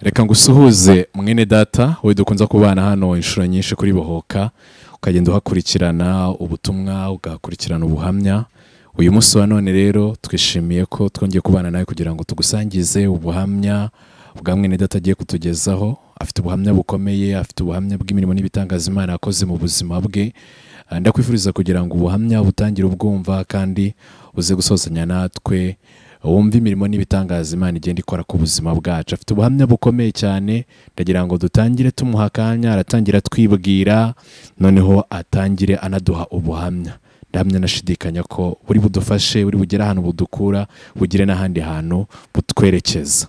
reka ngusuhuze mwene data wowe dukunze kubana hano inshuro nyinshi kuri bohoka ukagenda uhakurikirana ubutumwa ugakurikirana ubuhamya uyu munsi wa none rero twishimiye ko twongeye kubana nawe kugira ngo tugusangize ubuhamya bwa mwene data agiye kutugezaho afite ubuhamya bukomeye afite ubuhamya bw'imirimo n'ibitangaza imana yakoze mu buzima bwe Ah, ndakwifuriza kugira ngo ubuhamya butangire ubwumva kandi uze gusozanya natwe wumve imirimo n'ibitangaza imana igenda ikora ku buzima bwacu afite ubuhamya bukomeye cyane ndagira ngo dutangire tumuha akanya aratangira twibwira noneho atangire anaduha ubuhamya ndahamya nashidikanya ko buri budufashe buri bugere ahantu budukura bugire n'ahandi hantu butwerekeza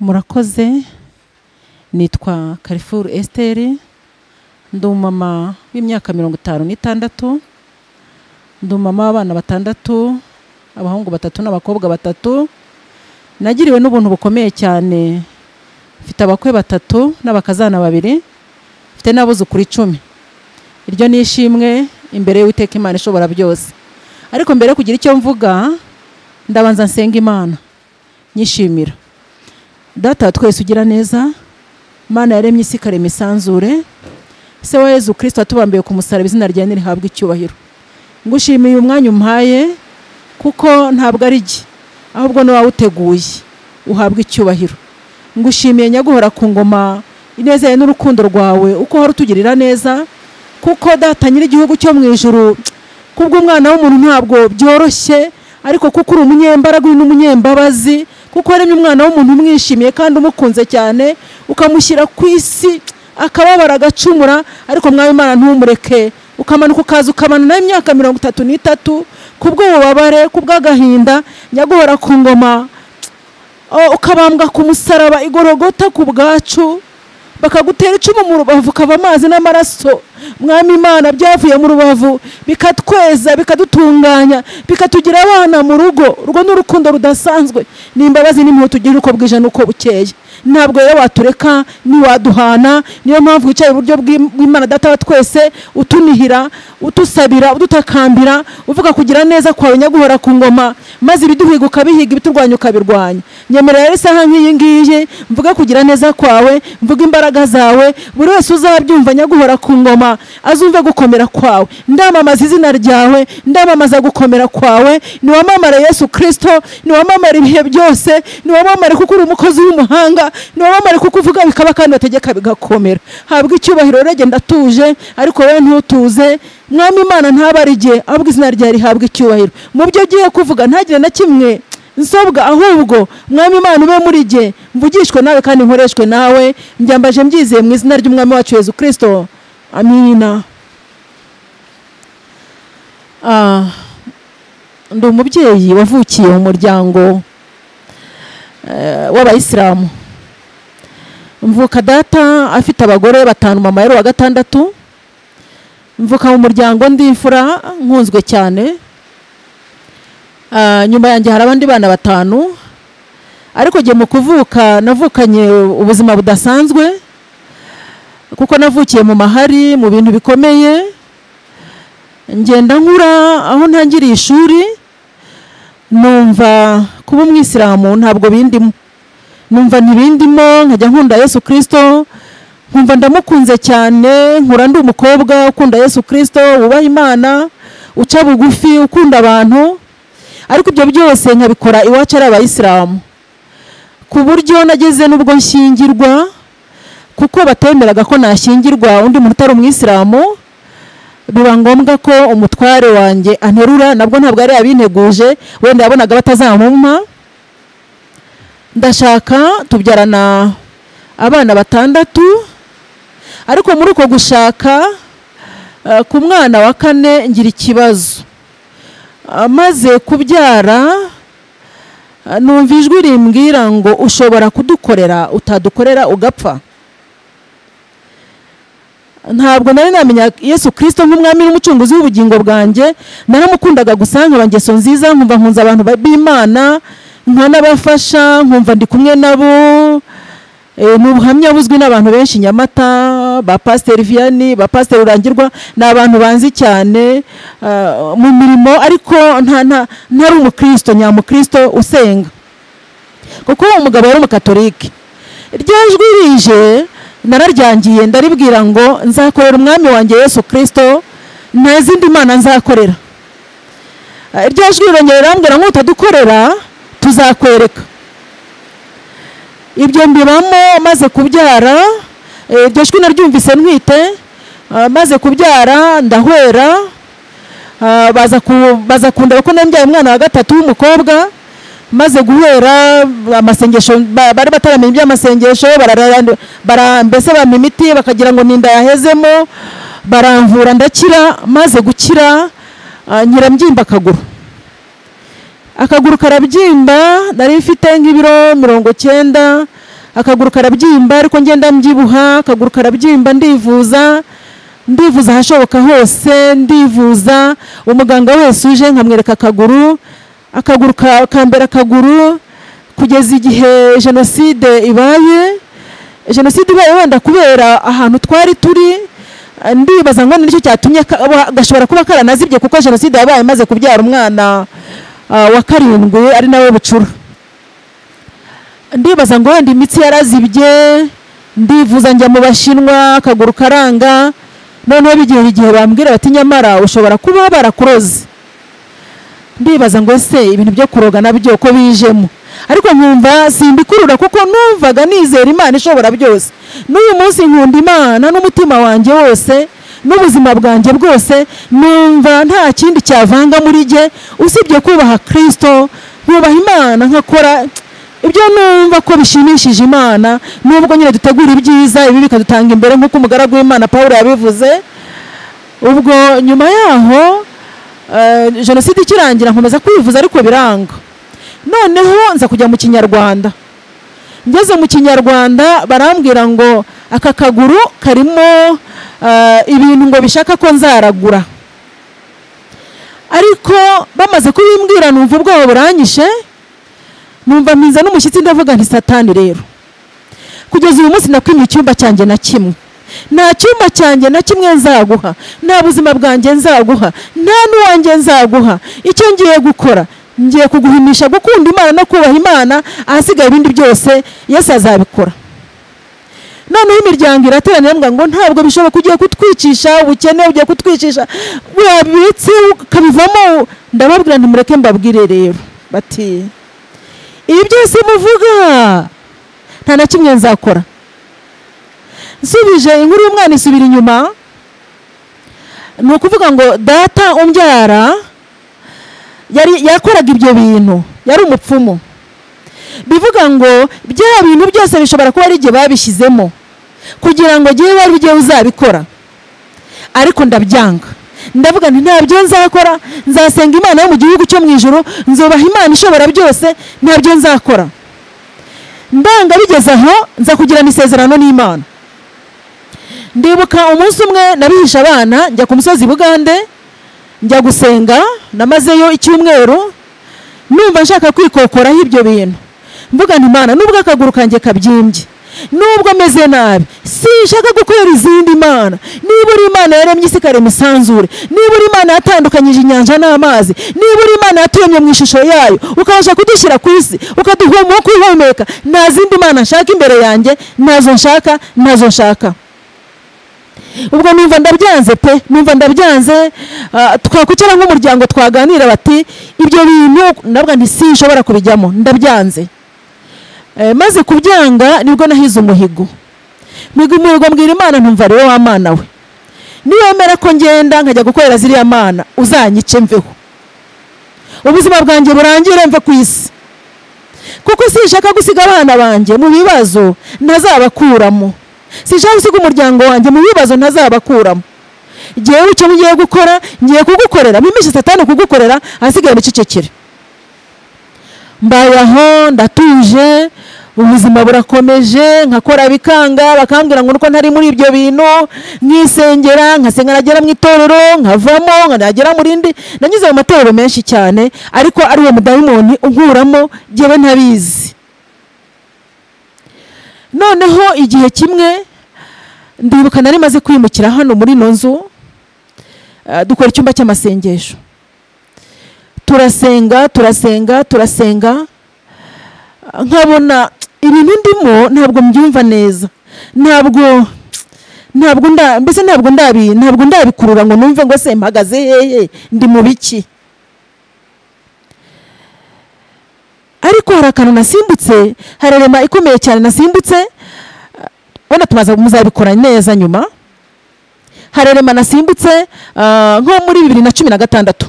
murakoze nitwa karifuru esiteri ndi umumama w'imyaka mirongo itanu n'itandatu ndi umumama w'abana batandatu abahungu batatu n'abakobwa batatu nagiriwe n'ubuntu bukomeye cyane mfite abakwe batatu n'abakazana babiri mfite n'abuzukuru icumi iryo ni ishimwe imbere y'uwiteka imana ishobora byose ariko mbere yo kugira icyo mvuga ndabanza nsenga imana nyishimira data wa twese ugira neza mana yaremye isi ikarema isanzure se wa yezu kirisito watubambiye ku musaraba izina ryawe ntirihabwe icyubahiro ngushimiye uyu mwanya umpaye kuko ntabwo ari jye ahubwo ni wowe uteguye uhabwa icyubahiro ngushimiye nyaguhora ku ngoma ineza yawe n'urukundo rwawe uko uhora utugirira neza kuko data nyir'igihugu cyo mu ijuru kubw'umwana w'umuntu ntabwo byoroshye ariko kuko uri umunyembaraga uri n'umunyembabazi kuko waremye umwana w'umuntu umwishimiye kandi umukunze cyane ukamushyira ku isi akababara agacumura ariko mwawe imana ntumureke ukamanuka ukaza ukabana nawe imyaka mirongo itatu n'itatu kubw'ububabare kubw'agahinda nyaguhora ku ngoma Oh, ukabambwa ku musaraba igorogota ku bwacu bakagutera icumu mu rubavu kava amazi n'amaraso mwami imana byavuye mu rubavu bikatweza bikadutunganya bikatugira abana mu rugo urwo ni urukundo rudasanzwe ni imbabazi n'impuhwe tugira uko bwije n'uko bukeye ntabwo rero watureka ntiwaduhana niyo mpamvu wicaye iburyo bw'Im- bw'imana data wa twese utunihira utusabira udutakambira uvuga kugira neza kwawe nyaguhora ku ngoma maze ibiduhiga ukabihiga ibiturwanya ukabirwanya nyemera rero isaha nk'iyi ngiyi mvuge kugira neza kwawe mvuge imbaraga zawe buri wese uzabyumva nyaguhora ku ngoma azumve gukomera kwawe ndamamaza izina ryawe ndamamaza gukomera kwawe niwamamare yesu kirisito niwamamare ibihe byose niwamamare kuko uri umukozi w'umuhanga niwamamare kuko uvuga bikaba kandi bategeka bigakomera habwa icyubahiro rero genda atuje ariko wowe ntutuze mwami imana ntabare ari igihe ahubwo izina ryawe rihabwa icyubahiro mu byo ugiye kuvuga ntagire na kimwe nsobwa ahubwo mwami imana ube muri jye mvugishwe nawe kandi nkoreshwe nawe mbyambaje mbyizeye mu izina ry'umwami wacu yezu kirisito amina Ah, ndi umubyeyi wavukiye mu muryango eh, w'abayisilamu mvuka data afite abagore batanu mama yari uwa gatandatu mvuka mu muryango ndi imfura nkunzwe cyane Ah, nyuma yanjye hari abandi bana batanu ariko njye mu kuvuka navukanye ubuzima budasanzwe kuko navukiye mu mahari mu bintu bikomeye ngenda nkura aho ntangiriye ishuri numva kuba umwisilamu ntabwo bindimo numva ntibindimo nkajya nkunda yesu kirisito nkumva ndamukunze cyane nkura ndi umukobwa ukunda yesu kirisito wubaha imana uca bugufi ukunda abantu ariko ibyo byose nkabikora iwacu ari abayisilamu ku buryo nageze n'ubwo nshyingirwa kuko batemeraga ko nashyingirwa undi muntu utari umwisilamu biba ngombwa ko umutware wanjye anterura nabwo ntabwo yari yabinteguje wenda yabonaga batazamumpa ndashaka tubyarana abana batandatu ariko muri uko gushaka eh, ku mwana wa kane ngira ikibazo amaze kubyara eh, numva ijwi rimbwira ngo ushobora kudukorera utadukorera ugapfa ntabwo nari namenya yesu kirisito nk'umwami n'umucunguzi w'ubugingo bwanjye naramukundaga gusa nkaba ngeso nziza nkumva nkunze abantu ba- b'imana nkanabafasha nkumva ndi kumwe nabo Eh, ni ubuhamya buzwi n'abantu benshi i nyamata ba pasiteri viyani ba pasiteri rurangirwa ni abantu banzi cyane ah, mu mirimo ariko nta- nta- ntari umukirisito nyamukirisito usenga kuko uwo mugabo yari umukatolike rya jwi rije nararyangiye ndaribwira ngo nzakorera umwami wanjye yesu kirisito nta zindi mana nzakorera Eh, rya jwi rirongera rirambwira ngo utadukorera tuzakwereka ibyo mbibamo maze kubyara eh, iryo jwi naryumvise ntwite ah, maze kubyara ndahwera Ah, baza ku- baza kundeba ko nambyaye umwana wa gatatu w'umukobwa maze guhera amasengesho ba- bari bataramenya iby'amasengesho bararayandi- bara- mbese bampa imiti bakagira ngo ninda yahezemo baramvura ndakira maze gukira ah, nyirabyimba akaguru akaguru karabyimba nari mfite nk'ibiro mirongo cyenda akaguru karabyimba ariko ngenda mbyibuha akaguru karabyimba ndivuza ndivuza ahashoboka hose ndivuza umuganga wese uje nkamwereka akaguru akaguru ka- kambera akaguru kugeza igihe jenoside ibaye jenoside ibaye wenda kubera ahantu twari turi eh, ndibaza ngo nicyo cyatumye ka- wa- gashobora kuba karanazibye kuko jenoside yabaye imaze kubyara umwana ah, wa karindwi ari nawe bucura ndibaza ngo wenda imitsi yarazibye ndivuza njya mu bashinwa akaguru karanga noneho bigera igihe bambwira bati nyamara ushobora kuba barakuroze ndibaza ngo ese ibintu byo kuroga nabyo ko bijemo ariko nkumva simbikurura kuko numvaga nizera imana ishobora byose n'uyu munsi nkunda imana n'umutima wanjye wose n'ubuzima bwanjye bwose numva nta kindi cyavanga muri jye usibye kubaha kirisito yubaha imana nkakora ibyo numva ko bishimishije imana nubwo nyine dutegura ibyiza ibi bikadutanga imbere nk'uko umugaragu w'imana paul yabivuze ubwo nyuma yaho eh, jenoside ikirangira nkomeza kwivuza ariko biranga noneho nza kujya mu kinyarwanda ngeze mu kinyarwanda barambwira ngo aka kaguru karimo eh, ibintu ngo bishaka ko nzaragura ariko bamaze kubimbwira numva ubwoba buranyishe numva mpinze n'umushyitsi ndavuga nti satani rero kugeza uyu munsi nakwimye icyumba cyanjye na kimwe nta cyumba cyanjye na kimwe nzaguha nta buzima bwanjye nzaguha nta n'uwanjye nzaguha icyo ngiye gukora ngiye kuguhimisha gukunda imana no kubaha imana ahasigaye ibindi byose yesu azabikora noneho imiryango irateranira mbwa ngo ntabwo bishoboka ugiye kutwicisha ubukene ugiye kutwicisha wabibitse ukabivamo ndababwira nti mureke mbabwire rero bati ibi byose muvuga nta na kimwe nzakora nsubije inkuru y'umwana isubira inyuma ni ukuvuga ngo data umbyara yari yakoraga ibyo bintu yari umupfumu bivuga ngo bya bintu byose bishobora kuba ari igihe babishyizemo kugira ngo jyewe wari ujyewe uzabikora ariko ndabyanga ndavuga nti ntabyo nzakora nzasenga imana yo mu gihugu cyo mu ijoro nzubaha imana ishobora byose ntabyo nzakora ndanga bigeze aho nza kugirana isezerano n'imana ndibuka umunsi umwe nabihisha abana njya ku musozi bugande njya gusenga namazeyo icyumweru numva nshaka kwikokoraho ibyo bintu mvuga nti imana nubwo akaguru kanjye kabyimbye nubwo meze nabi sinshaka gukorera izindi mana niba uri imana yaremye isi ikarema isanzure niba uri imana yatandukanyije inyanja n'amazi niba uri imana yaturemye mu ishusho yayo ukabasha kudushyira ku isi ukaduha umwuka kwihumeka nta zindi mana nshaka imbere yanjye ntazo nshaka ntazo nshaka ubwo numva ndabyanze pe numva ndabyanze ah, twakwicara nk'umuryango twaganira bati ibyo bintu nabwo ntisinshobora kubijyamo ndabyanze Eh, maze kubyanga nibwo nahize umuhigo miga umuhigo mbwira imana ntumva ari wowe amana we niwemera ko ngenda nkajya gukorera ziriya mana uzanyice mveho ubuzima bwanjye burangire mve ku isi kuko sinshaka gusiga abana banjye mu bibazo ntazabakuramo sinshaka gusiga umuryango wanjye mu bibazo ntazabakuramo ngewe icyo ngiye gukora ngiye kugukorera mpimisha satani kugukorera ahasigaye nicecekere mbaye aho ndatuje ubuzima burakomeje nkakora bikanga bakambwira ngo nuko ntari muri ibyo bintu nkisengera nkasenga nagera mu itorero nkavamo nkanagera mu rindi nanyuze mu matorero menshi cyane ariko ari uwo mudayimoni unkuramo ngewe ntabizi noneho igihe kimwe ndibuka nari maze kwimukira hano muri ino nzu eh, dukora icyumba cy'amasengesho turasenga turasenga turasenga nkabona ibintu ndimo ntabwo mbyumva neza ntabwo ntabwo nda mbese ntabwo ndabi ntabwo ndabikurura ngo numve ngo se mpagaze hehe ndi mu biki ariko hari akantu nasimbutse hari rema ikomeye cyane nasimbutse wenda tumaze muzabikora neza nyuma hari rema nasimbutse ah, nko muri bibiri na cumi na gatandatu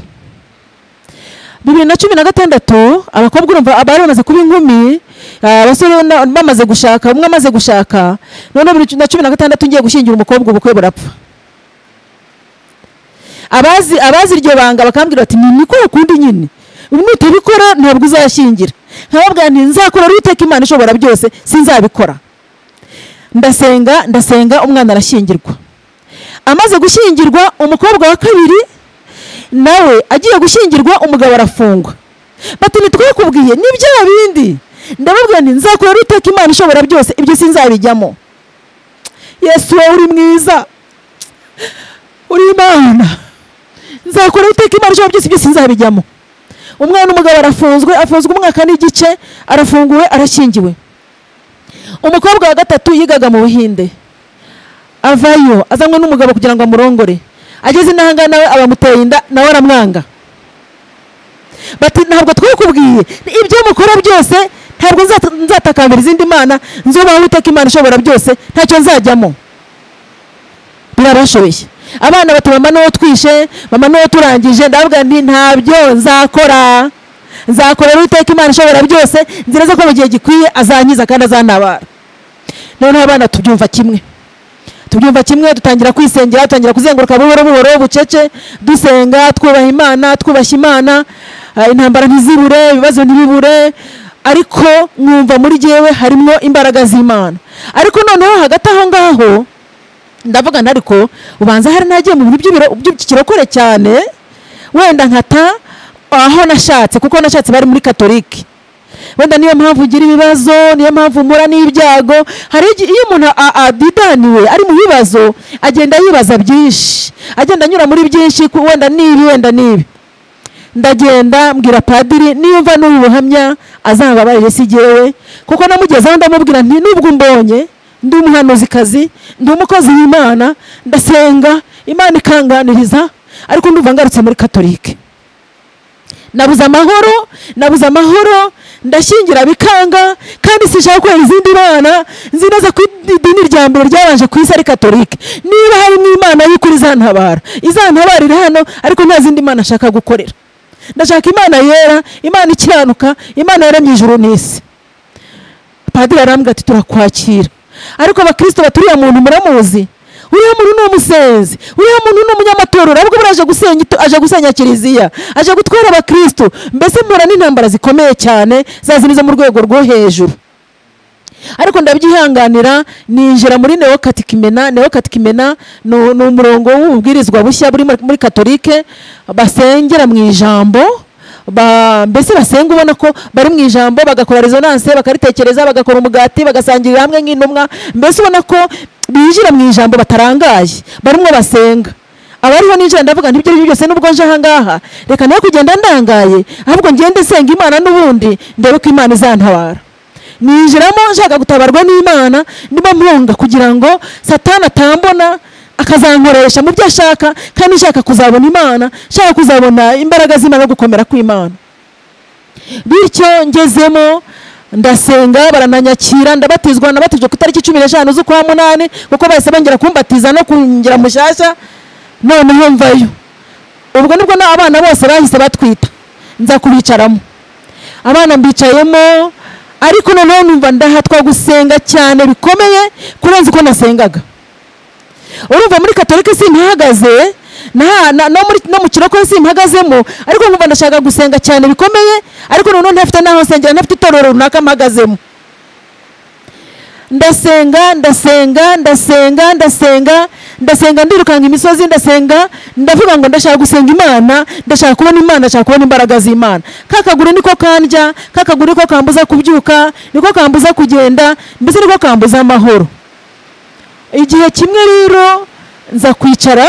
bibiri na cumi na gatandatu abakobwa urumva abari bamaze kuba inkumi ah, abasore na- bamaze gushaka umwe amaze gushaka noneho bibiri na cumi na gatandatu ngiye gushyingira umukobwa ubukwe burapfa abazi abazi iryo banga bakambwira bati ni niko ukundi nyine ubu nutabikora ntabwo uzashyingira nkababwira nti nzakora ruteka imana ishobora byose sinzabikora ndasenga ndasenga umwana arashyingirwa amaze gushyingirwa umukobwa wa kabiri nawe agiye gushyingirwa umugabo arafungwa bati ntitwakubwiye ni bya bindi ndababwira nti nzakora ruteka imana ishobora byose ibyo sinzabijyamo yesu wowe uri mwiza uri imana nzakora iteka imana ishobora byose byose nzabijyamo umwana umugabo arafunzwe afunzwe umwaka n'igice arafunguwe arashyingiwe umukobwa wa gatatu yigaga mu buhinde avayo azanwe n'umugabo kugira ngo amurongore ageze inahangaha nawe abamuteye inda nawe aramwanga bati ntabwo twakubwiye ibyo mukora byose ntabwo nzata- nzatakambira izindi mana nzubaho iteka imana ishobora byose ntacyo nzajyamo birabashoboye abana bati mama n'uwo twishe mama n'uwo turangije ndababwira nti ntabyo nzakora nzakorera uwiteka imana ishobora byose nzi neza ko mu gihe gikwiye azankiza kandi azantabara noneho abana tubyumva kimwe tubyumva kimwe dutangira kwisengera dutangira kuzenguruka buhoro buhoro bucece dusenga twubaha imana twubashye imana ah, intambara ntizibure ibibazo ntibibure ariko mwumva muri jyewe harimo imbaraga z'imana ariko noneho hagati aho ngaho ndavuga nti ariko ubanza hari nagiye mu bintu by'ibiro- by'ikirokore cyane wenda nkata aho nashatse kuko nashatse bari muri katolike wenda niyo mpamvu ugira ibibazo niyo mpamvu umura n'ibyago hari igi- iyo umuntu a- adidaniwe ari mu bibazo agenda yibaza byinshi agenda anyura muri byinshi ku- wenda n'ibi wenda n'ibi ndagenda mbwira padiri niyumva n'ubu buhamya azambabarire si jyewe kuko namugezeho ndamubwira nti nubwo umbonye ndi umuhanuzikazi ndi umukozi w'imana ndasenga imana ikanganiriza ariko ndumva ngarutse muri katolike nabuze amahoro nabuze amahoro ndashyingira bikanga kandi sinshaka kubera izindi mana nzi neza ko idini rya mbere ryabanje ku isi ari katolike niba harimo imana y'ukuri izantabara izantabara iri hano ariko nta zindi mana nshaka gukorera ndashaka imana yera imana ikiranuka imana yaremye ijuru n'isi padiri arambwira ati turakwakira ariko abakristo bati uriya muntu muramuzi uriya muntu ni umusenzi uriya muntu ni umunyamatorero ahubwo buriya aje gusenya itu- aje gusenya kiliziya aje gutwara abakristo mbese mpura n'intambara zikomeye cyane zazindi zo mu rwego rwo hejuru ariko ndabyihanganira ninjira muri neokatikimena neokatikimena ni u- ni umurongo w'ububwirizwa bushya buri muri- muri katolike basengera mu ijambo ba- mbese basenga ubona ko bari mu ijambo bagakora resonanse bakaritekereza bagakora umugati bagasangirira hamwe nk'intumwa mbese ubona ko binjira mu ijambo batarangaye barimo basenga abariho ninjira ndavuga nti ibyo ari byo byose nubwo nje ahangaha reka nawe kugenda ndangaye ahubwo ngende senga imana n'ubundi ndebe ko imana izantabara ninjiramo nshaka gutabarwa n'imana ndimo mpunga kugira ngo satani atambona akazankoresha mu byo ashaka kandi nshaka kuzabona imana nshaka kuzabona imbaraga z'imana no gukomera kw'imana bityo ngezemo ndasenga barananyakira ndabatizwa nabatijwe ku itariki cumi n'eshanu z'ukwa munani kuko bahise bongera kumbatiza no kungira mushyashya noneho mvayo ubwo nibwo na- abana bose bahise batwita nza kubicaramo abana mbicayemo ariko noneho numva ndahatwa gusenga cyane bikomeye kurenza uko nasengaga urumva muri katolika simpahagaze na- na- no muri- no mu kirokore simpahagazemo ariko nkumva ndashaka gusenga cyane bikomeye ariko noneho ntafite n'aho nsengera ntafite itorero runaka mpagazemo ndasenga ndasenga ndasenga ndasenga ndasenga ndirukanka imisozi ndasenga ndavuga ngo ndashaka gusenga imana ndashaka kubona imana ndashaka kubona imbaraga z'imana kakaguru niko kandya kakaguru niko kambuza kubyuka niko kambuza kugenda mbese niko kambuza amahoro igihe kimwe rero nza kwicara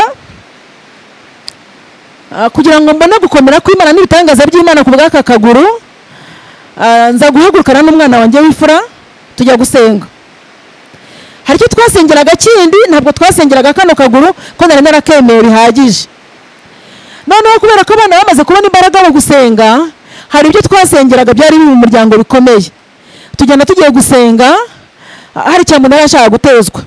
ah, kugira ngo mbone gukomera kw'imana n'ibitangaza by'imana ku bw'aka kaguru Ah, nza guhagurukana n'umwana wanjye w'ifura tujya gusenga hari icyo twasengeraga kindi ntabwo twasengeraga kano kaguru ko nari narakemeye bihagije noneho kubera ko abana bamaze kubona imbaraga mu gusenga hari ibyo twasengeraga byari biri mu muryango bikomeye tugenda tugiye gusenga hari cyamunara ashaka gutezwa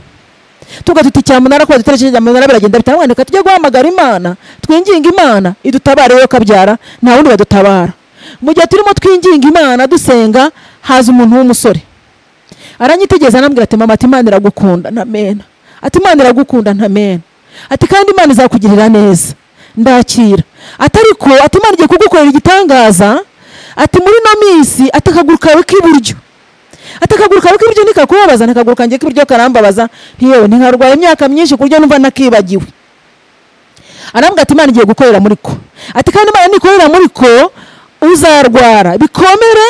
tuvuga tuti cyamunara kuba dutera cyamunara biragenda bitanga reka tujye guhamagara imana twinginga imana idutabare yo kabyara nta wundi badutabara mu gihe turimo twinginga imana dusenga haza umuntu w'umusore aranyitegereza anambwira ati mama ati imana iragukunda ntamena ati imana iragukunda ntamena ati kandi imana izakugirira neza ndakira ati ariko ati imana igiye kugukorera igitangaza ati muri ino minsi ati akaguru kawe k'iburyo ati akaguru kawe k'iburyo ntikakubabaza ntakaguru kanjye k'iburyo karambabaza ntiyewe ntiharwaye imyaka myinshi ku buryo numva nakibagiwe arambwira ati imana igiye gukorera muri ko ati kandi imana nikorera muri ko uzarwara bikomere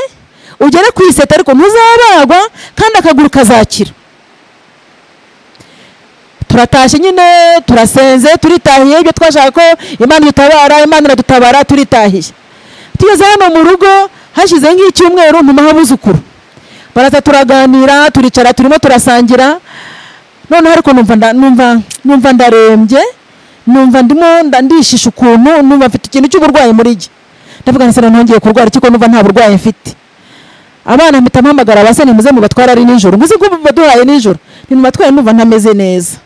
ugere ku iseta ariko ntuzabagwa kandi akaguru kazakira turatashye nyine turasenze turitahiye ibyo twashaka ko imana idutabara imana iradutabara turitahiye tugeze hano mu rugo hashize nk'icyumweru ntumaho abuzukuru baraza turaganira turicara turimo turasangira noneho ariko numva numva numva ndarembye numva ndimo ndishisha ukuntu numva mfite ikintu cy'uburwayi muri jye ndavuga nti noneho ngiye kurwara iki ko numva nta burwayi mfite abana mpita mpamagara abasani muze mubatwara ari nijoro muzi ko baduhaye nijoro ntimubatware numva ntameze neza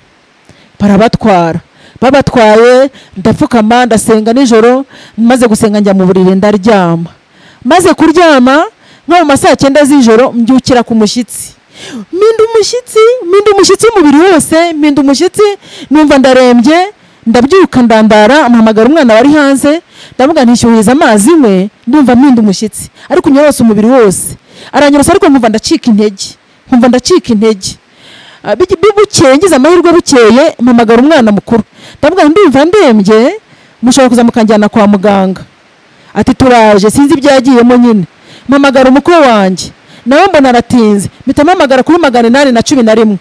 barabatwara babatwaye ndapfukama ndasenga nijoro maze gusenga njya mu buriri ndaryama maze kuryama nko mu ma saa cyenda z'ijoro mbyukira ku mushyitsi minda umushyitsi minda umushyitsi w'umubiri wose minda umushyitsi numva ndarembye ndabyuka ndandara mpamagara umwana wari hanze ndavuga ntishyuhiza amazi imwe ndumva minda umushyitsi ariko unyorosa umubiri wose aranyorosa ariko nkumva ndacika intege nkumva ndacika intege bukeye ngize amahirwe bukeye mpamagara umwana mukuru ndavuga ndumva ndembye mushobora kuza mukanjyana kwa muganga ati turaje sinzi ibyagiyemo nyine mpamagara umukwe wanjye nawe mbona aratinze mpita mpamagara kuri magana inani na cumi na rimwe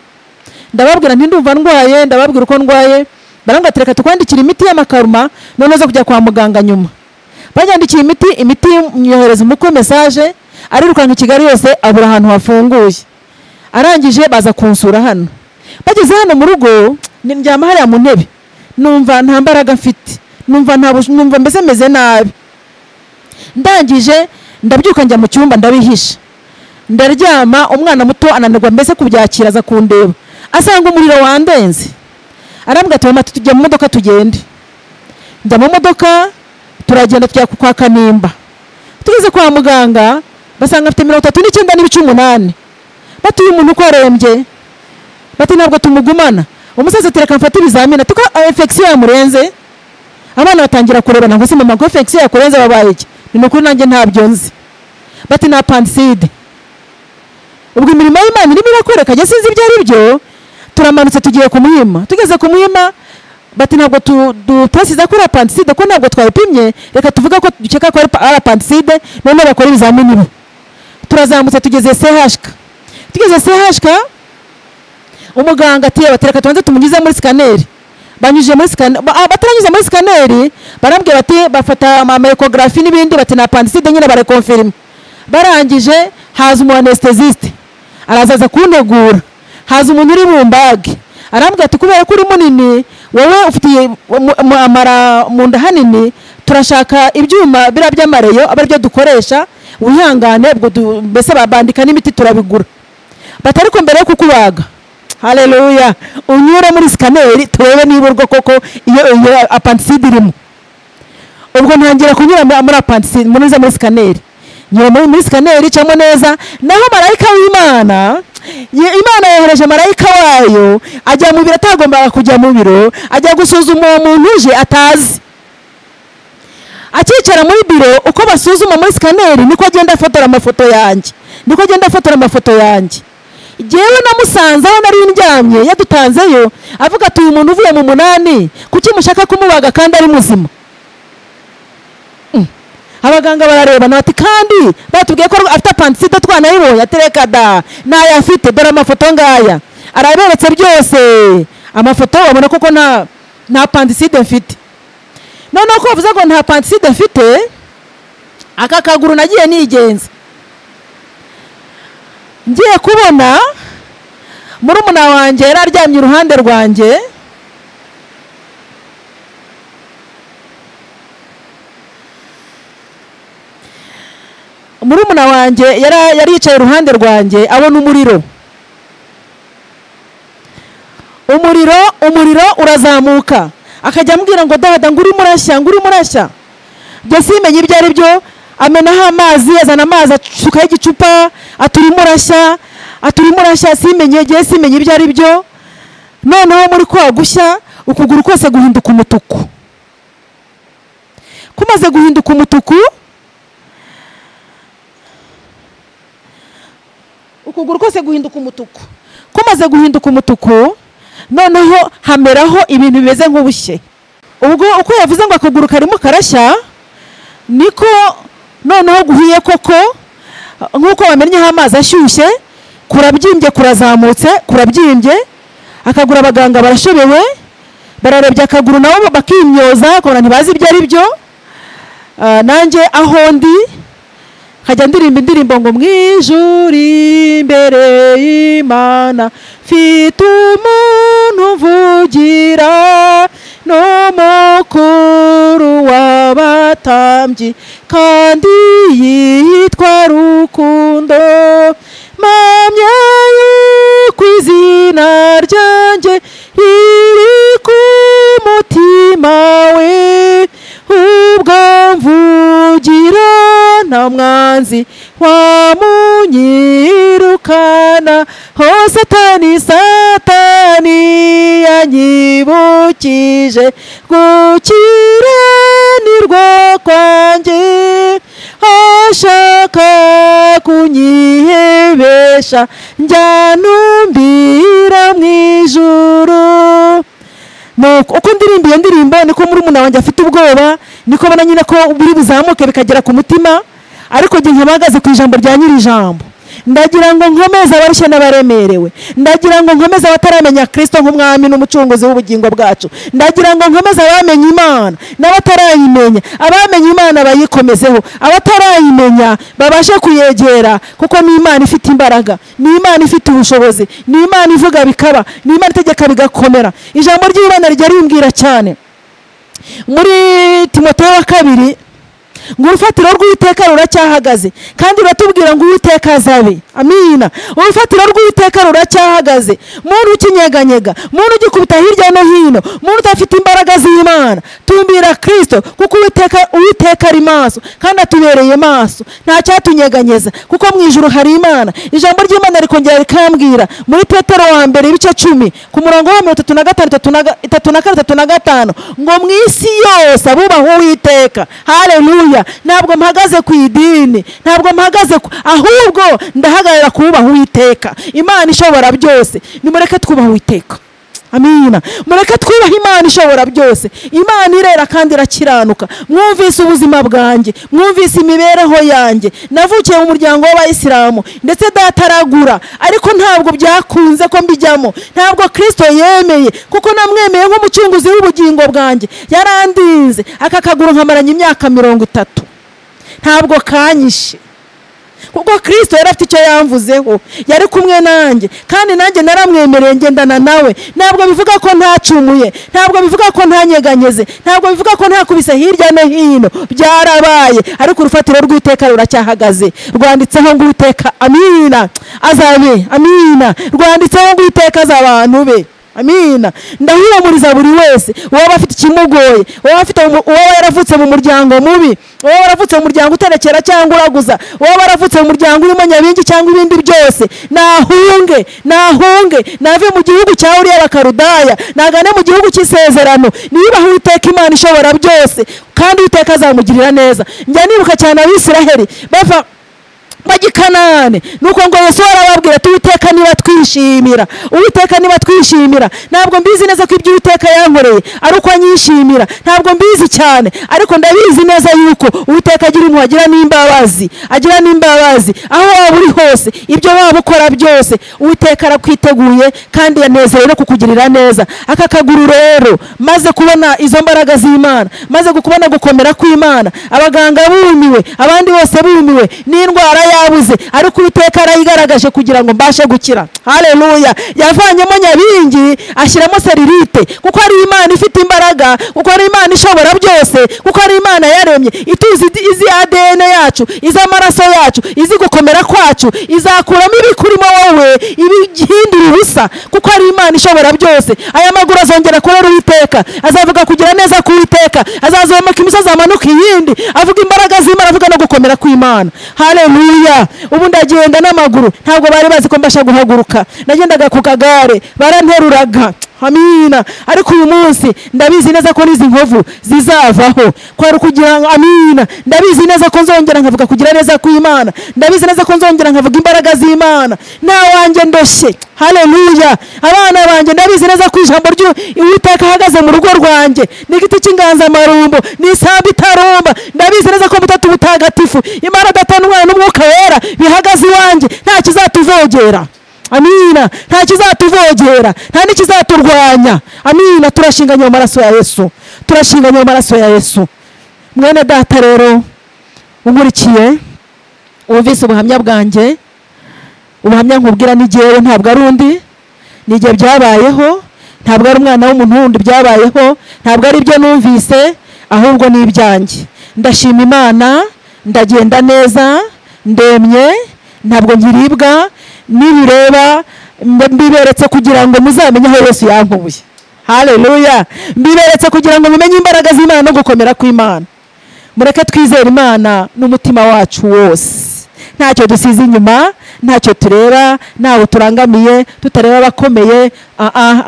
ndababwira ndumva ndwaye ndababwira uko ndwaye barangatereka tukwandikira imiti y'amakaruma noneho zo kujya kwa muganga nyuma banyandikiye imiti imiti yohereza umukwe mesaje arirukanka i kigali yose abura ahantu hafunguye arangije baza kunsura hano bageze hano mu rugo ndyama hariya mu ntebe numva nta mbaraga mfite numva mbese meze nabi ndangije ndabyuka njya mu cyumba ndabihisha ndaryama umwana muto ananirwa mbese kubyakira aza kundeba asanga umuriro wandenze arambwira ati mama tujya mu modoka tugende njya mu modoka turagenda tujya kwa kanimba tugeze kwa muganga basanga afite mirongo itatu n'icyenda n'ibice umunani batuye umuntu uko arembye bati ntabwo tumugumana umusaza atereka mfate ibizamini ati ko infection yamurenze abana batangira kurebana ngo se mama ko infection yakurenze babaye iki ni ukuri nanjye ntabyo nzi bati ni apanside ubwo imirimo y'imana irimo irakwereka njye sinzi ibyo ari byo turamanutse tugiye ku muhima tugeze ku muhima bati ntabwo tutasize ko ari apanside ko ntabwo twabipimye reka tuvuga ko dukeka ko ari apanside noneho bakora ibizamini be turazamutse tugeze sehashika tugeze sehashika umuganga ati batereka tubanze tumunyuze muri sikaneri banyujije muri sikaneri bataranyuze muri sikaneri barambwira bati bafata amamerekogarafi n'ibindi bati na pandiside nyine barakonfirima barangije haza umu anestesiste arazaza kuntegura haza umuntu uri mu mbage arambwira ati kubera ko uri munini wowe ufitiye amara mu nda hanini turashaka ibyuma biriya by'amareyo aba aribyo dukoresha wihangane ubwo mbese babandika n'imiti turabigura batari ko mbere yo kukubaga hareruya unyure muri sikaneri turebe niba urwo koko iyo apantiside irimo ubwo ntangira kunyura muri apantiside munyuze muri sikaneri nyura muri sikaneri icamo neza naho marayika w'imana imana yohereje marayika wayo ajya mu biro atagombaga kujya mu biro ajya gusuzuma uwo muntu uje atazi akicara muri biro uko basuzuma muri sikaneri niko agenda afotora amafoto yanjye niko agenda afotora amafoto yanjye ngewe namusanze aho nari ndyamye yadutanzeyo avuga ati uyu muntu uvuye mu munani kuki mushaka kumubaga kandi ari muzima abaganga bararebana bati kandi batubwiye ko afite apantiside twanayibonye atereka da nayo afite dore amafoto ngaya araberetse byose amafoto babona koko nta nta apantiside mfite noneho ko bavuze ngo nta apantiside mfite aka kaguru nagiye nigenza ngiye kubona murumuna wanjye yari aryamye iruhande rwanjye murumuna wanjye yari yari yicaye iruhande rwanjye abona umuriro umuriro umuriro urazamuka akajya ambwira ngo dada ngo urimo urashya ngo urimo urashya ibyo simenya ibyo ari byo amenaho amazi azana amazi asukaho igicupa aturimo urashya aturimo urashya simenye igihe simenya ibyo ari byo noneho muri kwa gushya ukuguru kose guhinduka umutuku kumaze guhinduka umutuku ukuguru kose guhinduka umutuku kumaze guhinduka umutuku noneho hameraho ibintu bimeze nk'ubushye ubwo uko yavuze ngo akaguru karimo karashya niko noneho guhiye koko nk'uko bamennyeho amazi ashyushye kurabyimbye kurazamutse kurabyimbye akaguru abaganga barashobewe bararebye akaguru nabo bakimyoza kubona ntibazi ibyo ari byo Ah, nanjye aho ndi nkajya ndirimba indirimbo ngo mu ijuru imbere y'imana mfite umuntu uvugira ni umukuru w'abatambyi kandi yitwa rukundo mpamya yuko izina ryanjye riri ku mutima we ubwo mvugira nta mwanzi wamunyirukana ho satani satani yanyibukije gukira ni rwo kwanjye ashaka kunyihebesha njyanumbira mu ijuru nuko uko ndirimba iyo ndirimbo niko murumuna wanjye afite ubwoba niko mbona nyine ko biri buzamuke bikagera ku mutima ariko igihe nkabahagaze ku ijambo rya nyiri ijambo ndagira ngo nkomeze abarushye n'abaremerewe ndagira ngo nkomeze abataramenya kirisito nk'umwami n'umucunguzi w'ubugingo bwacu ndagira ngo nkomeze abamenye imana n'abatarayimenya abamenye imana bayikomezeho abatarayimenya babashe kuyegera kuko ni imana ifite imbaraga ni imana ifite ubushobozi ni imana ivuga bikaba ni imana itegeka bigakomera ijambo ry'imana rijya rimbwira cyane muri timoteyo wa kabiri ngo urufatiro rw'uwiteka ruracyahagaze kandi ruratubwira ngo uwiteka azabe amina urufatiro rw'uwiteka ruracyahagaze muntu ukinyeganyega muntu ugikubita hirya no hino muntu udafite imbaraga z'imana tumbira kirisito kuko uwiteka uwiteka ari maso kandi atubereye maso nta cyatunyeganyeza kuko mu ijuru hari imana ijambo ry'imana rikongera rikambwira muri petero wa mbere ibice cumi ku murongo wa mirongo itatu na gatanu itatu na ga- itatu na kane itatu na gatanu ngo mu isi yose abubaha uwiteka hareruya ntabwo mpagaze ku idini ntabwo mpagaze ku ahubwo ndahagarara kubaha uwiteka imana ishobora byose nimureke twubaha uwiteka amina mureke twubahe imana ishobora byose imana irera kandi irakiranuka mwumvise ubuzima bwanjye mwumvise imibereho yanjye navukiye mu muryango w'abayisilamu ndetse dataragura ariko ntabwo byakunze ko mbijyamo ntabwo kirisito yemeye kuko namwemeye nk'umucunguzi w'ubugingo bwanjye yarandinze aka kaguru nkamaranye imyaka mirongo itatu ntabwo kanyishe kuko kirisito yari afite icyo yamvuzeho yari kumwe nanjye kandi nanjye naramwemereye ngendana nawe ntabwo bivuga ko ntacumuye ntabwo bivuga ko ntanyeganyeze ntabwo bivuga ko ntakubise hirya no hino byarabaye ariko urufatiro rw'iteka ruracyahagaze rwanditseho ngo uwiteka amina azabe amina rwanditseho ngo uwiteka az'abantu be amina ndahumuriza buri wese uwaba afite ikimugoye uwaba afite umu- uwaba yaravutse mu muryango mubi uwaba yaravutse mu muryango uterekera cyangwa uraguza uwaba yaravutse mu muryango urimo nyabingi cyangwa ibindi byose nahunge nahunge nave mu gihugu cya uriya bakarudaya nagane mu gihugu cy'isezerano niyubahe uwiteka imana ishobora byose kandi uwiteka azamugirira neza njya nibuka cyane abisiraheli bava bajya i kanani nuko ngo yesu arababwira ati uwiteka niba twishimira uwiteka niba twishimira ntabwo mbizi neza ko ibyo uwiteka yankoreye ari uko anyishimira ntabwo mbizi cyane ariko ndabizi neza yuko uwiteka agira impuhwe agira n'imbabazi agira n'imbabazi aho waba uri hose ibyo waba ukora byose uwiteka arakwiteguye kandi yanezerewe no kukugirira neza aka kaguru rero maze kubona izo mbaraga z'imana maze kubona gukomera kw'imana abaganga bumiwe abandi bose bumiwe n'indwara ya yabuze ariko uwiteka yarayigaragaje kugira ngo mbashe gukira hareruya yavanyemo nyabingi ashyiramo seririte kuko ari imana ifite imbaraga kuko ari imana ishobora byose kuko ari imana yaremye ituzi izi adn yacu iz'amaraso yacu izi gukomera kwacu izakuramo ibikurimo wowe ibihindura ubusa kuko ari imana ishobora byose aya maguru azongera kurera uwiteka azavuga kugira neza k'uwiteka azazamuka imisozi amanuka iyindi avuga imbaraga z'imana avuga no gukomera kw'imana hareruya ubu ndagenda n'amaguru ntabwo bari bazi ko mbasha guhaguruka nagendaga ku kagare baranteruraga amina ariko uyu munsi ndabizi neza ko n'izi nkovu zizavaho kwari kugira ngo amina ndabizi neza ko nzongera nkavuga kugira neza kw'imana ndabizi neza ko nzongera nkavuga imbaraga z'imana nta wanjye ndoshye hareruya abana banjye ndabizi neza ko ijambo ry'uwiteka ahagaze mu rugo rwanjye ni igiti cy'inganzamarumbo ni isamba itarumba ndabizi neza ko butatu butagatifu imana adatanwa n'umwuka wera bihagaze iwanjye nta kizatuvogera amina nta kizatuvogera nta n'ikizaturwanya amina turashinganye mu maraso ya yesu turashinganye mu maraso ya yesu mwene data rero unkurikiye wumvise ubuhamya bwanjye ubuhamya nkubwira n'igihe ntabwo ari undi ni igihe byabayeho ntabwo ari umwana w'umuntu wundi byabayeho ntabwo ari ibyo numvise ahubwo ni ibyanjye ndashima imana ndagenda neza ndemye ntabwo nkiribwa nibireba mbiberetse kugira ngo muzamenye aho yesu yankubuye hareruya mbiberetse kugira ngo mumenye imbaraga z'imana no gukomera kw'imana mureke twizere imana n'umutima wacu wose ntacyo dusize inyuma ntacyo tureba ntawe turangamiye tutareba abakomeye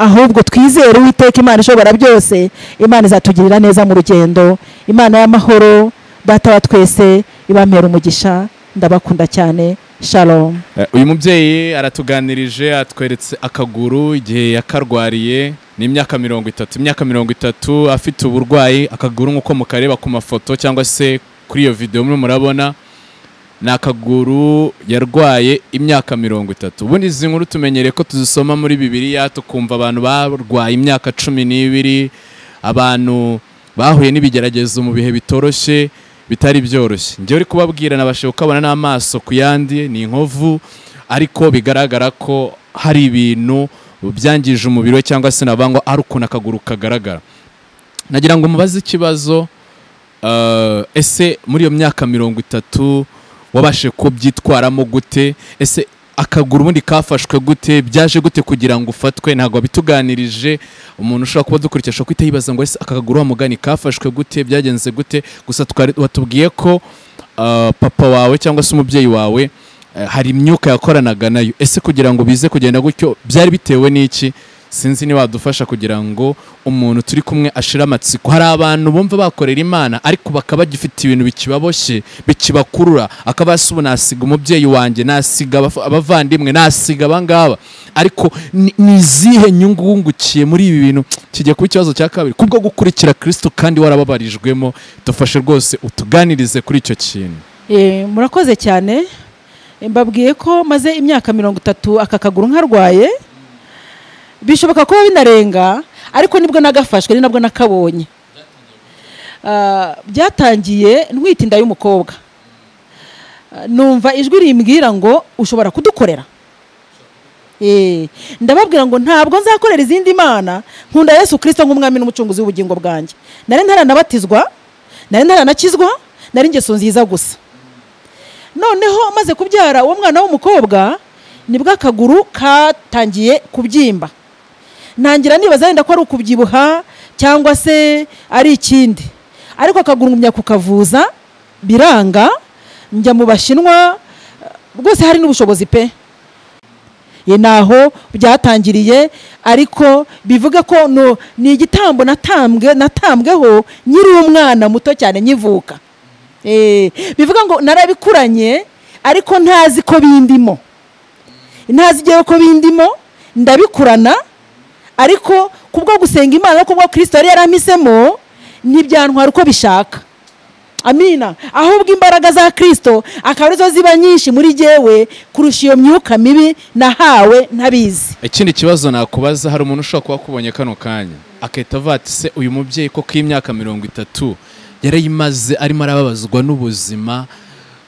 ahubwo twizere uwiteka imana ishobora byose imana izatugirira neza mu rugendo imana y'amahoro data wa twese ibamera umugisha ndabakunda cyane shalom uyu mubyeyi aratuganirije atweretse akaguru igihe yakarwariye ni imyaka mirongo itatu imyaka mirongo itatu afite uburwayi akaguru nk'uko mukareba ku mafoto cyangwa se kuri iyo videwo murimo murabona ni akaguru yarwaye imyaka mirongo itatu ubundi izi nkuru tumenyereye ko tuzisoma muri bibiriya tukumva abantu barwaye imyaka cumi n'ibiri abantu bahuye n'ibigeragezo mu bihe bitoroshye bitari byoroshye njyewe uri kubabwira nabasha ukabona n'amaso ku yandi ni inkovu ariko bigaragara ko hari ibintu byangije umubiri we cyangwa se nabangwa ari ukuntu akaguru kagaragara nagira ngo mubaze ikibazo ese muri iyo myaka mirongo itatu wabashe kubyitwaramo gute ese akaguru ubundi kafashwe gute byaje gute kugira ngo ufatwe ntabwo bituganirije umuntu ushobora kuba dukurikije ashobora guhita yibaza ngo ese aka kaguru wa mugani kafashwe gute byagenze gute gusa watubwiye ko papa wawe cyangwa se umubyeyi wawe hari imyuka yakoranaga nayo ese kugira ngo bize kugenda gutyo byari bitewe n'iki sinzi niba wadufasha kugira ngo umuntu turi kumwe ashire amatsiko hari abantu bumva bakorera imana ariko bakaba bagifite ibintu bikibaboshye bikibakurura akaba hasi ubu nasiga umubyeyi wanjye nasiga abavandimwe nasiga abangaba ariko ni izihe nyungu wungukiye muri ibi bintu kigiye kuba ikibazo cya kabiri kubwo gukurikira kirisito kandi warababarijwemo dufashe rwose utuganirize kuri icyo kintu murakoze cyane mbabwiye ko maze imyaka mirongo itatu aka kaguru nkarwaye bishoboka kuba binarenga ariko nibwo nagafashwe ni nabwo nakabonye byatangiye ntwite inda y'umukobwa numva ijwi rimbwira ngo ushobora kudukorera ndababwira ngo ntabwo nzakorera izindi mana nkunda yesu kirisito nk'umwami n'umucunguzi w'ubugingo bwanjye nari ntaranabatizwa nari ntaranakizwa nari ingeso nziza gusa noneho maze kubyara uwo mwana w'umukobwa nibwo akaguru katangiye kubyimba ntangira nibaza wenda ko ari ukubyibuha cyangwa se ari ikindi ariko akaguru ngumya kukavuza biranga njya mu bashinwa rwose hari n'ubushobozi pe ni aho byatangiriye ariko bivuga ko ni igitambo natambweho nyiri umwana muto cyane nyivuka bivuga ngo narabikuranye ariko ntazi ko bindimo ntazi igihe ko bindimo ndabikurana ariko kubwo gusenga imana no kubwo kirisito yari yaramisemo ntibyantwara uko bishaka amina ahubwo imbaraga za kirisito akaba arizo ziba nyinshi muri jyewe kurusha iyo myuka mibi nahawe ntabizi ikindi kibazo nakubaza hari umuntu ushobora kuba akubonye kano kanya agahita avuga ati se uyu mubyeyi ko k'imyaka mirongo itatu yarayimaze arimo arababazwa n'ubuzima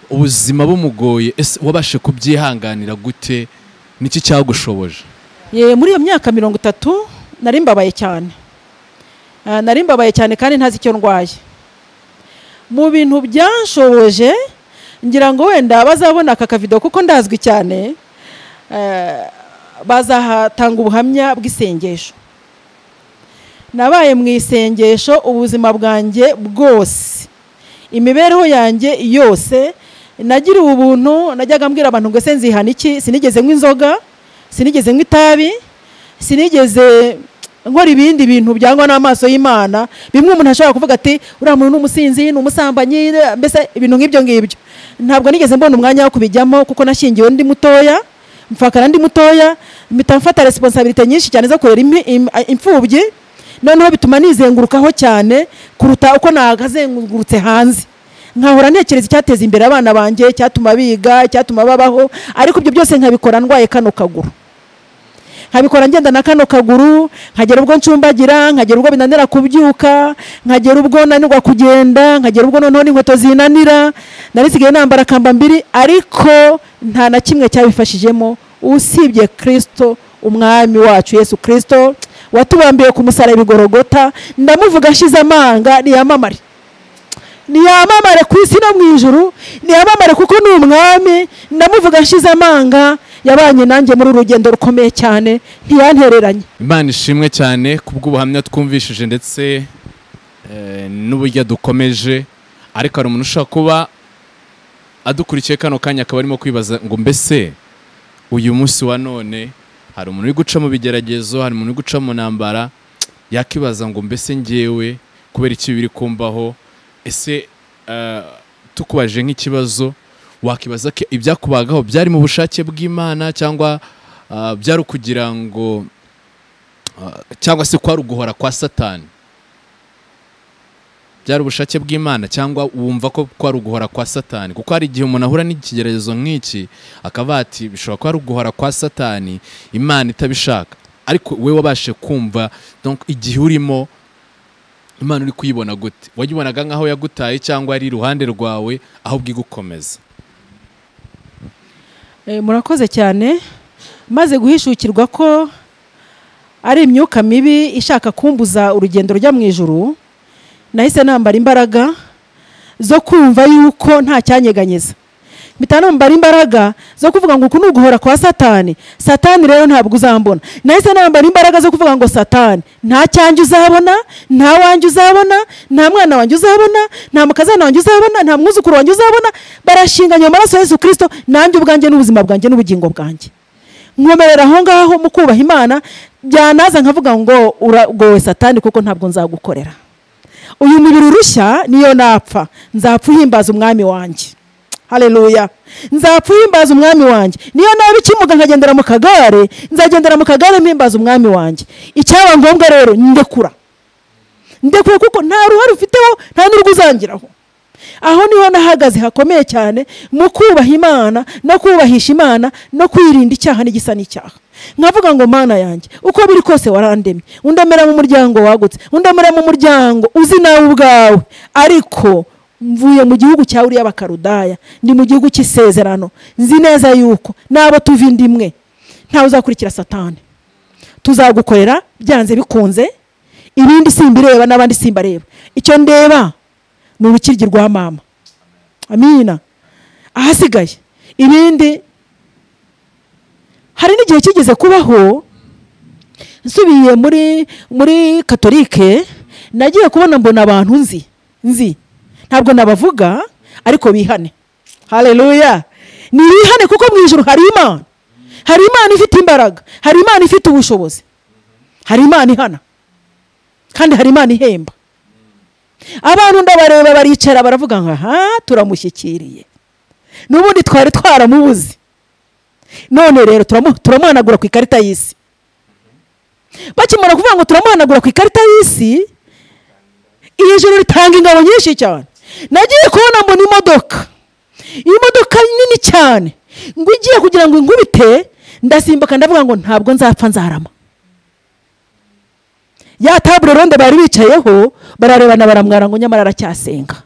ubuzima bumugoye ese wabashe kubyihanganira gute niki cyagushoboje Ye, muri iyo myaka mirongo itatu nari mbabaye cyane Ah, nari mbabaye cyane kandi ntazi icyo ndwaye mu bintu byanshoboje ngira ngo wenda bazabona aka kavido kuko ndazwi cyane eh, bazahatanga ubuhamya bw'isengesho nabaye mu isengesho ubuzima bwanjye bwose imibereho yanjye yose nagiriwe ubuntu najyaga mbwira abantu ngo ese nzihana iki sinigeze nywa inzoga sinigeze nywa itabi sinigeze nkora ibindi bintu byangwa n'amaso y'imana bimwe umuntu ashobora kuvuga ati uriya muntu ni umusinzi ni umusambanyi mbese ibintu nk'ibyo ngibyo ntabwo nigeze mbona umwanya wo kubijyamo kuko nashingiwe ndi mutoya mfakana ndi mutoya mpita mfata resiponsabirite nyinshi cyane zo kurera impi- im- imfubyi noneho bituma nizengurukaho cyane kuruta uko nakazengurutse hanze nkahora ntekereza icyateza imbere abana banjye icyatuma biga icyatuma babaho ariko ibyo byose nkabikora ndwaye kano kaguru nkabikora ngenda na kano kaguru nkagera ubwo ncumbagira nkagera ubwo binanira kubyuka nkagera ubwo nanirwa kugenda nkagera ubwo noneho n'inkweto zinanira narisigaye nambara kambambiri ariko nta na kimwe cyabifashijemo usibye kirisito umwami wacu yesu kirisito watubambiye ku musaraba ibigorogota ndamuvuga ashize amanga ntiyamamare ntiyamamare ku isi no mu ijuru ntiyamamare kuko ni umwami ndamuvuga ashize amanga yabanye nanjye muri uru rugendo rukomeye cyane ntiyantereranye imana ishimwe cyane kubw'ubuhamya twumvishije ndetse eh, n'uburyo dukomeje ariko hari umuntu ushobora kuba adukurikiye kano kanya akaba arimo kwibaza ngo mbese uyu munsi wa none hari umuntu uri guca mu bigeragezo hari umuntu uri guca mu ntambara yakibaza ngo mbese ngewe kubera iki biri kumbaho ese eh, tukubaje nk'ikibazo wakibaza ko ibyakubagaho byari mu bushake bw'imana cyangwa ah, byari ukugira ngo cyangwa se kwari uguhora kwa satani byari ubushake bw'imana cyangwa wumva ko kwari uguhora kwa satani kuko hari igihe umuntu ahura n'ikigeragezo nk'iki akavuga ati bishobora kuba ari uguhora kwa satani imana itabishaka ariko we wabashe kumva donc igihe urimo imana uri kuyibona gute wayibonaga nk'aho yagutaye cyangwa yari iruhande rwawe ahubwo igukomeza Eh, murakoze cyane maze guhishukirwa ko ari imyuka mibi ishaka kumbuza urugendo rujya mu ijuru nahise nambara imbaraga zo kumva yuko nta cyanyeganyeza mpita nambara imbaraga zo kuvuga ngo uku ni uguhora kwa satani satani rero ntabwo uzambona nahise nambara imbaraga zo kuvuga ngo satani nta cyanjye uzabona nta wanjye uzabona nta mwana wanjye uzabona nta mukazana wanjye uzabona nta mwuzukuru wanjye uzabona barashinganye mu maraso ya yesu kirisito nanjye ubwanjye n'ubuzima bwanjye n'ubugingo bwanjye nkomerera aho ngaho mu kubaha imana byanaza nkavuga ngo uragowe satani kuko ntabwo nzagukorera uyu mubiri urushya niyo napfa nzapfa uhimbaza umwami wanjye hareruya nzapfa uhimbaza umwami wanjye niyo naba ikimuga nkagendera mu kagare nzagendera mu kagare mpimbaza umwami wanjye icyaba ngombwa rero ndekura ndekura kuko nta ruhare ufiteho nta n'urwo uzangiraho aho niho nahagaze hakomeye cyane mu kubaha imana no kubahisha imana no kwirinda icyaha n'igisa n'icyaha nkavuga ngo mana yanjye uko biri kose warandemye undemera mu muryango wagutse undemera mu muryango uzi nawe ubwawe ariko mvuye mu gihugu cya uriya bakarudaya ni mu gihugu cy'isezerano nzi neza yuko n'abo tuva inda imwe ntawe uzakurikira satani tuzagukorera byanze bikunze ibindi simbireba n'abandi simbareba icyo ndeba ni urukiryi rwa mama amina ahasigaye ibindi hari n'igihe kigeze kubaho nsubiye muri muri katolike nagiye kubona mbona abantu nzi nzi ntabwo nabavuga ariko bihane hareruya ni bihane kuko mu ijoro hari imana hari imana ifite imbaraga hari imana ifite ubushobozi hari imana ihana kandi hari imana ihemba abantu ndabareba baricara baravuga ngo aha turamushyikiriye n'ubundi twari twaramubuze none rero turamu- turamuhanagura ku ikarita y'isi bakimara kuvuga ngo turamuhanagura ku ikarita y'isi iri joro ritanga ingabo nyinshi cyane nagiye kubona mbona imodoka imodoka nini cyane ngo igiye kugira ngo inkubite ndasimbuka ndavuga ngo ntabwo nzapfa nzarama ya tabure ronde bari bicayeho bararebana baramwara ngo nyamara aracyasenga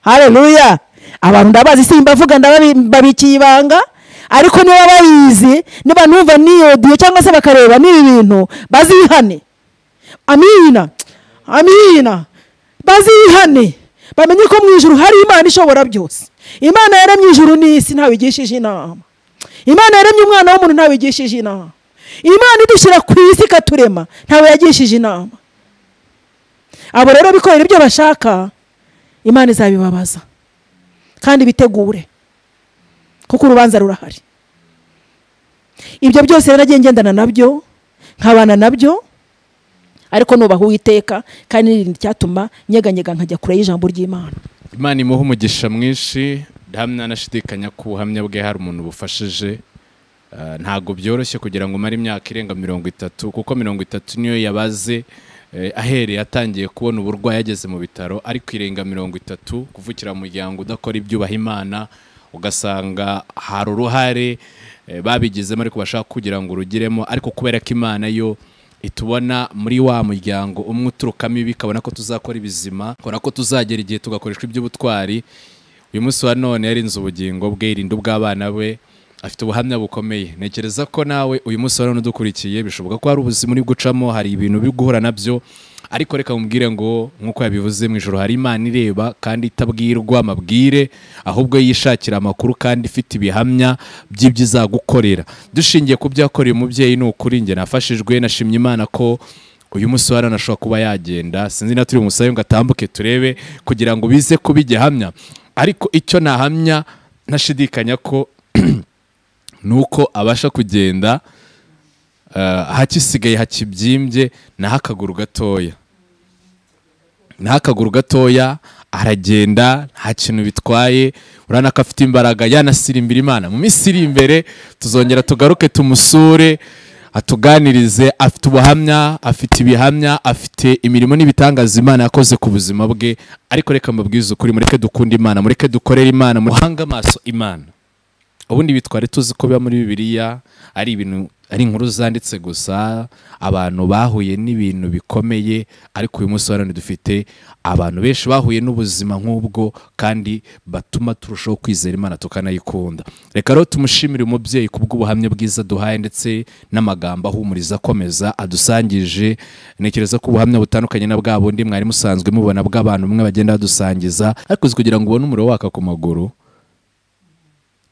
hareruya abantu ndabazi simbavuga ndababikiye ibanga ariko niba bayizi niba numva niyoduye cyangwa se bakareba n'ibi bintu bazihane amina amina bazihane bamenye ko mu ijoro hari imana ishobora byose imana yaremye ijoro n'isi ntawigishije inama imana yaremye umwana w'umuntu ntawigishije inama imana idushyira ku isi ikaturema ntawe yagishije inama abo rero bikorera ibyo bashaka imana izabibabaza kandi bitegure kuko urubanza rurahari ibyo byose rero nagiye ngendana nabyo nkabana nabyo ariko nubaha uwiteka kandi nirinda icyatuma nyeganyega nkajya kure y'ijambo ry'imana imana imuha umugisha mwinshi hamwe anashidikanya ku buhamya bwe hari umuntu bufashije Ah, ntabwo byoroshye kugira ngo umare imyaka irenga mirongo itatu kuko mirongo itatu niyo yabaze eh, ahereye atangiye kubona uburwayi ageze mu bitaro ariko irenga mirongo itatu kuvukira mu muryango udakora ibyubaha imana ugasanga hari uruhare eh, babigizemo ariko bashaka kugira ngo urugiremo ariko kubera ko imana yo itubona muri wa muryango umwe uturukamo ibi ikabona ko tuzakora ibizima ikabona ko tuzagera igihe tugakoreshwa iby'ubutwari uyu munsi wa none yarinze ubugingo bwe yirinda ubw'abana be afite ubuhamya bukomeye ntekereza ko nawe uyu munsi wa none udukurikiye bishoboka ko hari ubuzima uri gucamo hari ibintu biri guhura nabyo ariko reka mubwire ngo nk'uko yabivuze mu ijoro hari imana ireba kandi itabwirwa amabwire ahubwo yishakira amakuru kandi ifite ibihamya by'ibyo izagukorera dushingiye ku byo yakoreye umubyeyi ni ukuri njye nafashijwe nashimye imana ko uyu munsi wa none ashobora kuba yagenda sinzi na turi umusabe ngo atambuke turebe kugira ngo bize kuba igihamya ariko icyo nahamya ntashidikanya ko ni uko abasha kugenda eh, ahakisigaye hakibyimbye naho akaguru gatoya naho akaguru gatoya aragenda nta kintu bitwaye urabona ko afite imbaraga yanasirimbira imana mu minsi iri imbere tuzongera tugaruke tumusure atuganirize afite ubuhamya afite ibihamya afite imirimo n'ibitangaza imana yakoze ku buzima bwe ariko reka mbabwize ukuri mureke dukunde imana mureke dukorere imana muhange amaso imana ubundi bitware tuzi ko biba muri bibiliya ari ibintu ari inkuru zanditse gusa abantu bahuye n'ibintu bikomeye ariko uyu munsi wa none dufite abantu benshi bahuye n'ubuzima nk'ubwo kandi batuma turushaho kwizera imana tukanayikunda reka rero tumushimire umubyeyi ku bw'ubuhamya bwiza duhaye ndetse n'amagambo ahumuriza akomeza adusangije ntekereza ko ubuhamya butandukanye na bwa bundi mwari musanzwe mubona bw'abantu bamwe bagenda badusangiza ariko uzi kugira ngo ubone umuriro waka ku maguru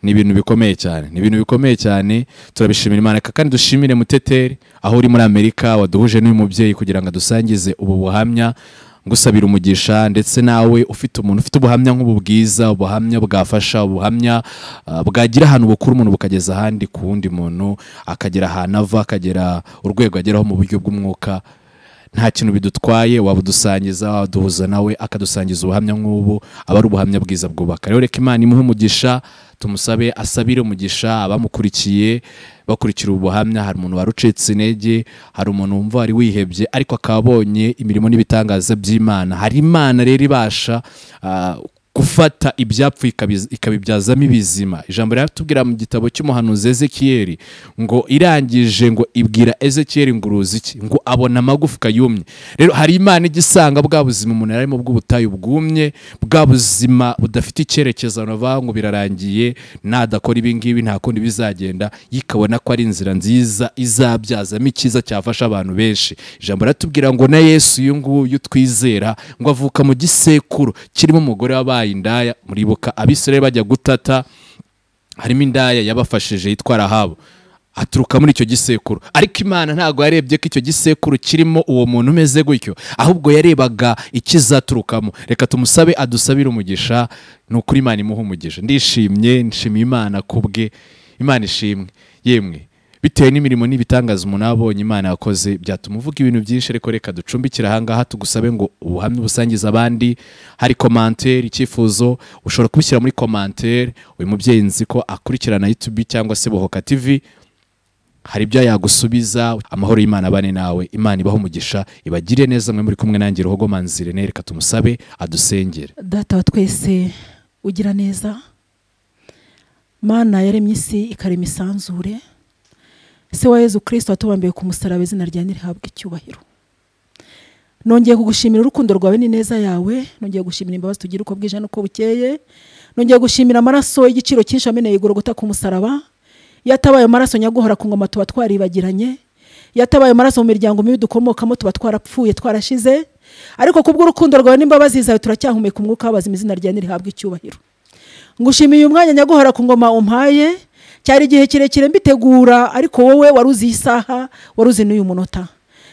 ni ibintu bikomeye cyane ni ibintu bikomeye cyane turabishimira imana Reka kandi dushimire muteteri aho uri muri amerika waduhuje n'uyu mubyeyi kugira ngo adusangize ubu buhamya ngusabira umugisha ndetse nawe ufite umuntu ufite ubuhamya nk'ubu bwiza ubuhamya bwafasha ubuhamya ah, bwagira ahantu bukura umuntu bukageza ahandi ku wundi muntu akagera ahantu ava akagera urwego ageraho mu buryo bw'umwuka nta kintu bidutwaye waba udusangiza waduhuza nawe akadusangiza ubuhamya nk'ubu aba ari ubuhamya bwiza bwubaka rero reka imana imuhe umugisha tumusabe asabire umugisha abamukurikiye bakurikira ubu buhamya hari umuntu wari ucitse intege hari umuntu wumva wari wihebye ariko akaba abonye imirimo n'ibitangaza by'imana hari imana rero ibasha ah, gufata ibyapfuye ikabiz- ikabibyazamo ibizima ijambo riratubwira mu gitabo cy'umuhanuzi ezekiyeli ngo irangije ngo ibwira ezekiyeli ngo uruzi iki ngo abona amagufwa yumye rero hari imana ijya isanga bwa buzima umuntu yari arimo bw'ubutayu bwumye bwa buzima budafite icyerekezo abantu bavuga ngo birarangiye nadakora ibi ngibi nta kundi bizagenda yikabona ko ari inzira nziza izabyazamo icyiza cyafasha abantu benshi ijambo riratubwira ngo na yesu uyu nguyu twizera ngo avuka mu gisekuru kirimo umugore wabaye indaya muribuka abisirayeli bajya gutata harimo indaya yabafashije yitwa rahabu aturuka muri icyo gisekuru ariko imana ntabwo yarebye ko icyo gisekuru kirimo uwo muntu umeze gutyo ahubwo yarebaga ikizaturukamo reka tumusabe adusabire umugisha ni ukuri imana imuha umugisha ndishimye nshimiye imana ku bwe imana ishimwe yemwe bitewe n'imirimo n'ibitangaza umuntu abonye imana yakoze byatuma uvuga ibintu byinshi ariko reka ducumbikire ahangaha tugusabe ngo ubuhamya ubusangize abandi hari komantere icyifuzo ushobora kubishyira muri komantere uyu mubyeyi nzi ko akurikirana yutubi cyangwa se bohoka tivi hari ibyo yagusubiza amahoro y'imana abane nawe imana ibaho umugisha ibagire neza mwe muri kumwe nanjye ruhogo manzire reka tumusabe adusengere data wa twese ugira neza mana yaremye isi ikarema isanzure se wa yezu kirisito watubambiye ku musaraba izina rya ntirihabwe icyubahiro nongeye kugushimira urukundo rwawe n'ineza yawe nongeye gushimira imbabazi tugira uko bwije n'uko bukeye nongeye gushimira amaraso y'igiciro cyinshi yameneye igorogota ku musaraba iyo atabaye amaraso nyaguhora ku ngoma tuba twaribagiranye iyo atabaye amaraso mu miryango mibi dukomokamo tuba twarapfuye twarashize ariko kubw'urukundo rwawe n'imbabazi zawe turacyahumeka umwuka w'abazima izina ryawe ntirihabwe icyubahiro ngushimiye uyu mwanya nyaguhora ku ngoma umpaye cyari igihe kirekire mbitegura ariko wowe wari uzi iyi saha wari uzi n'uyu munota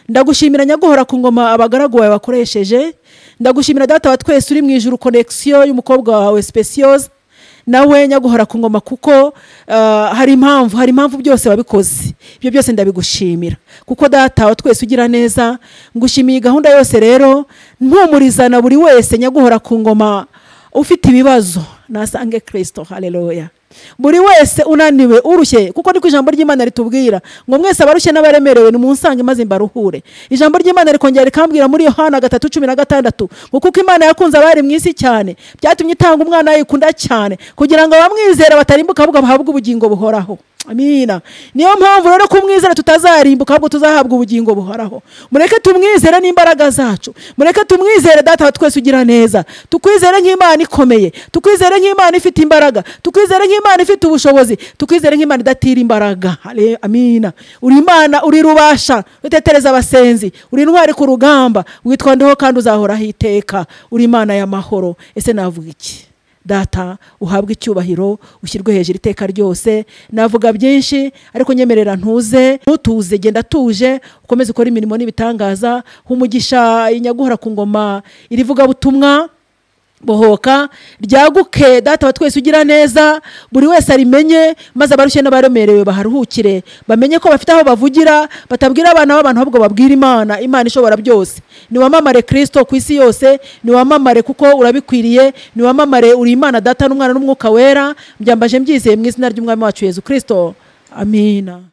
ndagushimira nyaguhora ku ngoma abagaragu bawe bakoresheje ndagushimira data wa twese uri mu ijuru konegisiyo y'umukobwa wawe sipesiyoza nawe nyaguhora ku ngoma kuko ah, hari impamvu hari impamvu byose wabikoze ibyo byose ndabigushimira kuko data wa twese ugira neza ngushimiye gahunda yose rero mpumurizana buri wese nyaguhora ku ngoma ufite ibibazo nasange kirisito hareruya buri wese unaniwe urushye kuko niko ijambo ry'imana ritubwira ngo mwese abarushye n'abaremerewe nimunsange maze mbaruhure ijambo ry'imana rikongera rikambwira muri yohana gatatu cumi na gatandatu ngo kuko imana yakunze abari mu isi cyane byatumye itanga umwana yikunda cyane kugira ngo abamwizera batarimbuka ahubwo bahabwe ubugingo buhoraho amina niyo mpamvu rero ko umwizera tutazarimbuka ahubwo tuzahabwa ubugingo buhoraho mureke tumwizere n'imbaraga zacu mureke tumwizere data wa twese ugira neza tukwizere nk'imana ikomeye tukwizere nk'imana ifite imbaraga tukwizere nk'imana ifite ubushobozi tukwizere nk'imana idatira imbaraga Ale- amina uri imana uri rubasha utetereza abasenzi uri intwari ku rugamba witwa ndeho kandi uzahoraho iteka uri imana y'amahoro ese navuga iki data uhabwe icyubahiro ushyirwe hejuru iteka ryose navuga byinshi ariko nyemerera ntuze ntutuze genda tuje ukomeze ukore imirimo n'ibitangaza humugisha inyaguhora ku ngoma irivugabutumwa bohoka ryaguke data wa twese ugira neza buri wese arimenye maze abarushye n'abaremerewe baharuhukire bamenye ko bafite aho bavugira batabwira abana b'abantu ahubwo babwira imana imana ishobora byose niwamamare kirisito ku isi yose niwamamare kuko urabikwiriye niwamamare uri imana data n'umwana n'umwuka wera mbyambaje mbyizeye mu izina ry'umwami wacu yezu kirisito amina